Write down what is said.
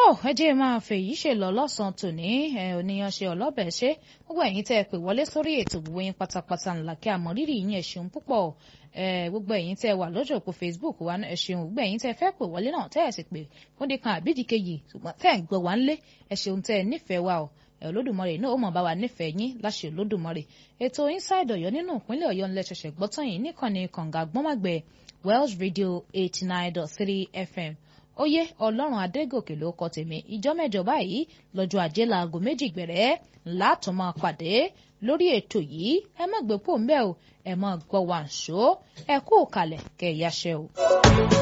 ẹ jẹ́ máa fèyí ṣe lọ lọ́sàn-án tòní ẹ oníyan ṣe ọlọ́bẹ̀ ṣe gbogbo ẹ̀yin tẹ́ ẹ pè wọlé sórí ètò gbogbo yín pátápátá ńlá kí àmọ́ rírì yín ẹ ṣeun púpọ̀ gbogbo ẹ̀yin tẹ́ ẹ wà lójú òpó Facebook wa ẹ ṣeun gbogbo ẹ̀yin tẹ́ ẹ fẹ́ pè wọlé náà tẹ́ ẹ sì pè fún dìkan àbídì kejì ṣùgbọ́n tẹ́ ẹ ń gbọ́ wá ńlé ẹ ṣeun tẹ́ ẹ nífẹ̀ẹ́ wa o olódùmarè náà ó mọ̀ bá wa nífẹ̀ẹ́ yín láṣẹ olódùmarè ètò inside ọ̀yọ́ nínú ìpínlẹ̀ ọ̀yọ́ ńlẹ̀ ṣẹ̀ṣẹ̀ gbọ́tàn yìí nìkànnì kànga gbọ́màgbẹ̀ Welsh Radio eighty nine dot three FM oyè ọlọ́run adégòkè ló kọ tèmi ìjọ mẹ́jọ báyìí lọ́jọ́ ajé laago méjì gbẹ̀rẹ́ látún máa pàdé lórí ètò yìí ẹ má gbé pò ń bẹ́ẹ̀ o ẹ má gbọ́ wàǹṣó ẹ kú òkàlẹ̀ kẹ̀ yáṣẹ́ o.